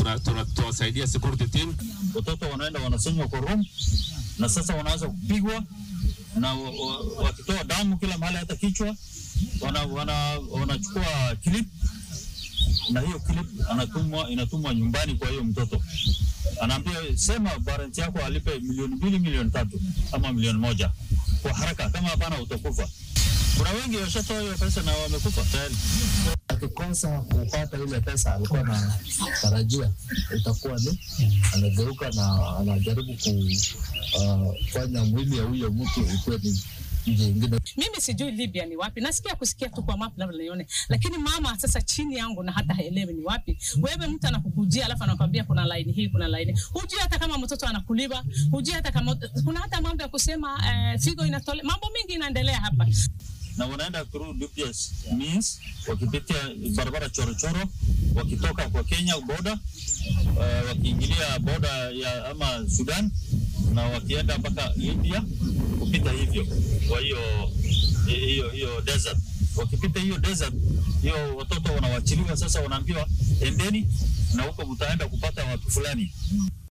tunawasaidia security team. Watoto wanaenda wanasonywa kwa room, na sasa wanaanza kupigwa na wakitoa damu kila mahali, hata kichwa wanachukua wana, wana clip na hiyo clip anatumwa inatumwa nyumbani kwa hiyo mtoto, anaambia sema parent yako alipe milioni mbili, milioni tatu ama milioni moja kwa haraka, kama hapana utakufa. Kuna wengi washatoa hiyo pesa na wamekufa tayari. Akikosa kupata ile pesa alikuwa na tarajia, itakuwa ni anageuka na anajaribu kufanya uh, mwili ya huyo mtu ikuwe ni mimi sijui Libya ni wapi, nasikia kusikia tu kwa map labda nione, lakini mama sasa chini yangu na hata haelewi ni wapi. Wewe mtu anakukujia alafu anakwambia kuna line hii, kuna line hujui hata kama mtoto anakuliwa, hujui hata kama kuna hata mambo ya kusema eh, figo inatole, mambo mengi inaendelea hapa na wanaenda through dubious means, wakipitia barabara chorochoro, wakitoka kwa Kenya boda, uh, wakiingilia boda ya ama Sudan na wakienda mpaka Libya kupita hivyo. Kwa hiyo hiyo hiyo desert, wakipita hiyo desert, hiyo watoto wanawachiliwa sasa, wanaambiwa endeni na huko mtaenda kupata watu fulani.